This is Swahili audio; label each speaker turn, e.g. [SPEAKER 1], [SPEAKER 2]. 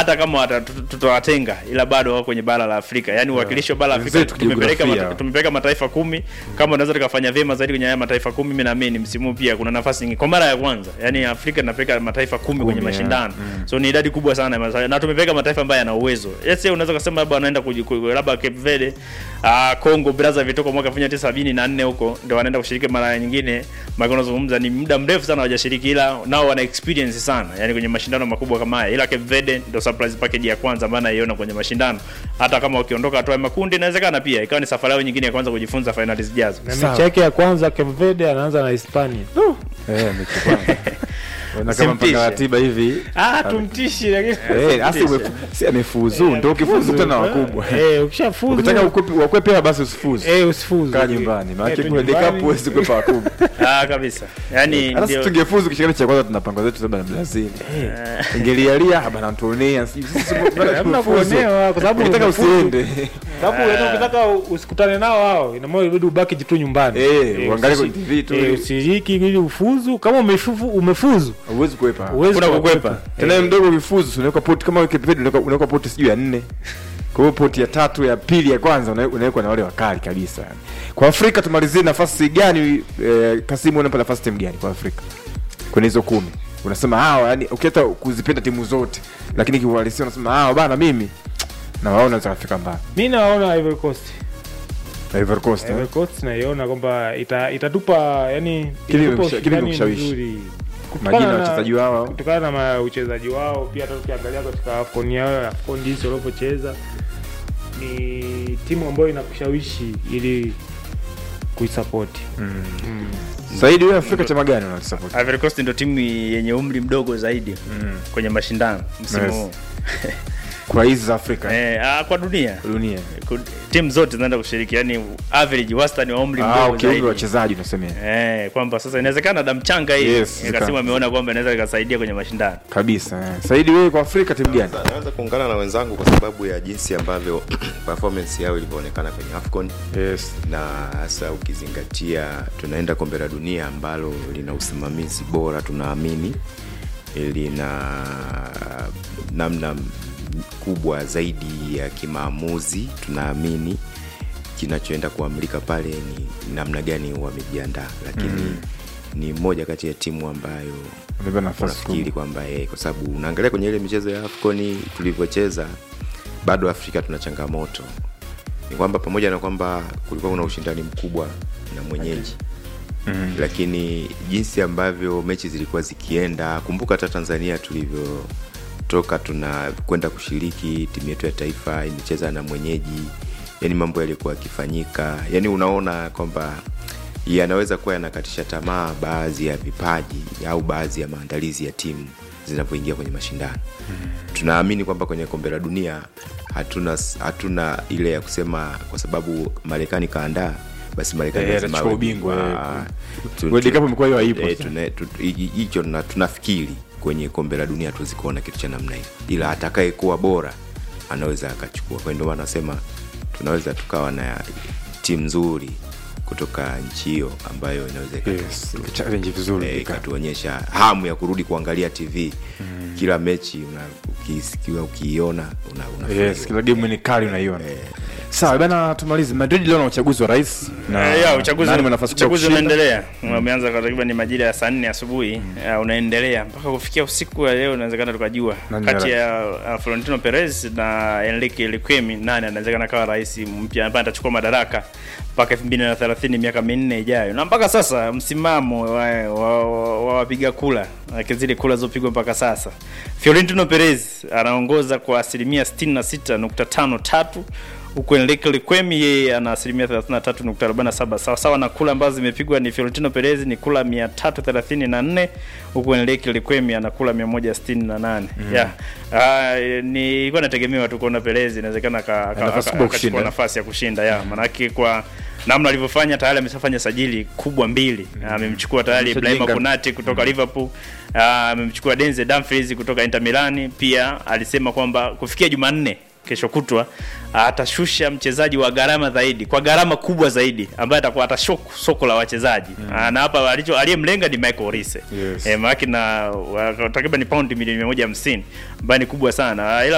[SPEAKER 1] hata kama wata- tut- tutawatenga ila bado wako kwenye bara la Afrika yani uwakilishi wa bara la Afrika
[SPEAKER 2] Wenzetu
[SPEAKER 1] tumepeleka
[SPEAKER 2] kijiografia.
[SPEAKER 1] mata- tumepeleka mataifa kumi kama unaweza tukafanya vyema zaidi kwenye haya mataifa kumi mimi naamini msimu huu pia kuna nafasi nyingi kwa mara ya kwanza yani Afrika tunapeleka mataifa kumi kwenye
[SPEAKER 2] Kumi,
[SPEAKER 1] mashindano so ni idadi kubwa sana ya mataifa. na tumepeleka mataifa ambayo yana uwezo yes unaweza kusema labda wanaenda kuji- ku- labda Cape Verde ah Congo Brazzaville toka mwaka 1974 huko ndio wanaenda kushiriki mara nyingine maana unazungumza ni muda mrefu sana hawajashiriki ila nao wana experience sana yani kwenye mashindano makubwa kama haya ila Cape Verde ndio surprise package ya kwanza ambayo naiona kwenye mashindano hata kama wakiondoka hatua ya makundi inawezekana pia ikawa ni safari yao nyingine ya kwanza kujifunza finali zijazo
[SPEAKER 3] na
[SPEAKER 2] Sawa.
[SPEAKER 3] mechi yake ya kwanza Cape Verde anaanza na Hispania
[SPEAKER 2] Eh, mechi kwanza. Ona kama
[SPEAKER 1] Simtishe.
[SPEAKER 2] mpanga ratiba hivi.
[SPEAKER 3] ah tumtishi lakini
[SPEAKER 2] Eh, asi umefu- si amefuzu ndio ukifuzu tena wakubwa.
[SPEAKER 3] eh ukishafuzu
[SPEAKER 2] Ukitaka ukwepe wakwepe hela basi usifuzu.
[SPEAKER 3] eh usifuzu
[SPEAKER 2] Kaa nyumbani. Maana
[SPEAKER 3] Eh, tu
[SPEAKER 2] kule
[SPEAKER 3] nyumbani.
[SPEAKER 2] dekapu huwezi kwepa wakubwa.
[SPEAKER 1] ah kabisa yani
[SPEAKER 2] Hata sisi
[SPEAKER 1] ndio
[SPEAKER 2] tungefuzu kishikana cha kwanza tunapanga zetu labda na Brazil. Ingelialia haba na tuonea. sisi- sisi tunataka
[SPEAKER 3] Hamna
[SPEAKER 2] tufuzu.
[SPEAKER 3] kuonewa kwa sababu
[SPEAKER 2] Ukitaka
[SPEAKER 3] umefuzu.
[SPEAKER 2] usiende.
[SPEAKER 3] sababu yaani ukitaka usikutane nao hao ina maana ibidi ubaki tu nyumbani
[SPEAKER 2] Eh, uangalie
[SPEAKER 3] usi-
[SPEAKER 2] kwenye TV tu.
[SPEAKER 3] eh, usiriki ili ufuzu kama umefuzu umefuzu
[SPEAKER 2] Huwezi kuepa.
[SPEAKER 3] huwezi
[SPEAKER 1] Kuna
[SPEAKER 3] kukwepa.
[SPEAKER 1] kukwepa.
[SPEAKER 2] tena wewe mdogo ukifuzu si unaweka poti kama Wikipedia unaweka unaweka poti sijui ya nne kwa hiyo poti ya tatu ya pili ya kwanza una- unawekwa na wale wakali kabisa yani. kwa Afrika tumalizie nafasi gani eh, Kasimu unapa nafasi timu gani kwa Afrika kwenye hizo kumi unasema hawa yani ukiata kuzipenda timu zote lakini kiuhalisia unasema hawa bana mimi na waona zitafika mbali
[SPEAKER 3] mi naona Ivory Coast
[SPEAKER 2] Ivory Coast eh?
[SPEAKER 3] Ivory Coast naiona kwamba ita, itatupa yani
[SPEAKER 2] Kile
[SPEAKER 3] itatupa
[SPEAKER 2] kimesha- kile
[SPEAKER 3] ushindani
[SPEAKER 2] kimeshawishi.
[SPEAKER 3] mzuri. Kutokana
[SPEAKER 2] majina ya
[SPEAKER 3] na-
[SPEAKER 2] wachezaji wao
[SPEAKER 3] kutokana na ma- uchezaji wao pia hata ukiangalia katika afcon yao afcon jinsi walivyocheza ni timu ambayo inakushawishi ili kuisapoti
[SPEAKER 2] Saidi wewe Afrika chama gani unasupport
[SPEAKER 1] Ivory Coast ndio timu yenye umri mdogo zaidi kwenye mashindano msimu
[SPEAKER 2] Yes.
[SPEAKER 1] huu
[SPEAKER 2] kwa hizi za Afrika
[SPEAKER 1] eh, ah, kwa dunia
[SPEAKER 2] dunia
[SPEAKER 1] Ku- timu zote zinaenda kushiriki yani average wastani wa umri
[SPEAKER 2] ah
[SPEAKER 1] mdogo
[SPEAKER 2] ukiumri
[SPEAKER 1] zaidi
[SPEAKER 2] wachezaji unasemea
[SPEAKER 1] Eh, kwamba sasa inawezekana damchanga hii
[SPEAKER 2] Yes,
[SPEAKER 1] yes, Kasimu
[SPEAKER 2] zika-
[SPEAKER 1] ameona kwamba inaweza ikasaidia kwenye mashindano.
[SPEAKER 2] kabisa eh. Saidi wewe kwa Afrika timu gani
[SPEAKER 4] Naweza- naweza kuungana na wenzangu kwa sababu ya jinsi ambavyo performance yao ilivyoonekana kwenye afcon
[SPEAKER 2] yes
[SPEAKER 4] na hasa ukizingatia tunaenda kombe la dunia ambalo lina usimamizi bora tunaamini lina namna kubwa zaidi ya kimaamuzi tunaamini kinachoenda kuamrika pale ni namna gani wamejiandaa lakini mm. ni moja kati ya timu ambayo
[SPEAKER 2] Wamebeba nafasi
[SPEAKER 4] unafikiri
[SPEAKER 2] kubwa.
[SPEAKER 4] kwamba eh, kwa sababu unaangalia kwenye ile michezo ya afconi tulivyocheza bado afrika tuna changamoto ni kwamba pamoja na kwamba kulikuwa kuna ushindani mkubwa na mwenyeji mm. lakini jinsi ambavyo mechi zilikuwa zikienda kumbuka hata tanzania tulivyotoka tuna kwenda kushiriki timu yetu ya taifa imecheza na mwenyeji yani mambo yalikuwa yakifanyika yani unaona kwamba yanaweza kuwa yanakatisha tamaa baadhi ya vipaji au baadhi ya maandalizi ya timu zinavyoingia kwenye mashindano mm. tunaamini kwamba kwenye kombe la dunia hatuna hatuna ile ya kusema kwa sababu marekani kaandaa basi marekani
[SPEAKER 2] Eh,
[SPEAKER 4] lazima
[SPEAKER 2] atachukua
[SPEAKER 4] awe
[SPEAKER 2] ubingwa,
[SPEAKER 4] bingwa.
[SPEAKER 2] eh.
[SPEAKER 4] Tu-
[SPEAKER 2] World
[SPEAKER 4] tu-
[SPEAKER 2] Cup imekuwa hiyo haipo
[SPEAKER 4] eh,
[SPEAKER 2] sasa.
[SPEAKER 4] tuna- tu- hi- hicho na- tunafikiri kwenye kombe la dunia tuwezi kuona kitu cha namna hiyo ila atakaye kuwa bora anaweza akachukua kwa hiyo ndio maana nasema tunaweza tukawa na timu nzuri kutoka nchi hiyo ambayo inaweza ikatu-
[SPEAKER 2] yes challenge vizuri
[SPEAKER 4] eh,
[SPEAKER 2] ika-
[SPEAKER 4] ikatuonyesha hamu ya kurudi kuangalia tv mm. kila mechi una, ukisikiwa ukiiona una, una
[SPEAKER 2] yes kila game ni kali unaiona sawa bana tumalize Madrid leo na uchaguzi wa rais na
[SPEAKER 1] Eh, ya, uchaguzi
[SPEAKER 2] nani mwenye nafasi kubwa
[SPEAKER 1] uchaguzi
[SPEAKER 2] kushinda?
[SPEAKER 1] unaendelea. Umeanza kwa takriban majira ya saa nne asubuhi uh, unaendelea mpaka kufikia usiku wa leo inawezekana tukajua
[SPEAKER 2] Nani
[SPEAKER 1] kati
[SPEAKER 2] ya
[SPEAKER 1] ya uh, Florentino Perez na Enrique Lequemi nani anawezekana kawa rais mpya ambaye atachukua madaraka mpaka 2030 miaka minne ijayo. Na mpaka sasa msimamo wa wa- wa- wa wapiga kula like zile kula zilizopigwa mpaka sasa, Florentino Perez anaongoza kwa asilimia 66.53 huku Enrique Lequemi yeye ana asilimia 33.47 sawa sawa na kula ambazo zimepigwa ni Florentino Perez ni kula 334 huku Enrique Lequemi ana kula 168 mm. yeah. Uh, ni ilikuwa nategemewa tu kuona Perez inawezekana ka- ka-
[SPEAKER 2] nafasi
[SPEAKER 1] aka-
[SPEAKER 2] kubwa
[SPEAKER 1] akachukua
[SPEAKER 2] kushinda.
[SPEAKER 1] nafasi ya kushinda ya maanake kwa namna alivyofanya tayari ameshafanya sajili kubwa mbili amemchukua tayari Ibrahima
[SPEAKER 2] Ameshajenga.
[SPEAKER 1] Konate kutoka Liverpool ah, amemchukua Denzel Dumfries kutoka Inter Milan pia alisema kwamba kufikia Jumanne kesho kutwa atashusha mchezaji wa gharama zaidi kwa gharama kubwa zaidi ambaye atakuwa atashoku soko la wachezaji mm. na hapa alicho aliyemlenga ni Michael Olise
[SPEAKER 2] Yes.
[SPEAKER 1] eh, maana na wa- takriban paundi milioni 150 ambayo ni kubwa sana ila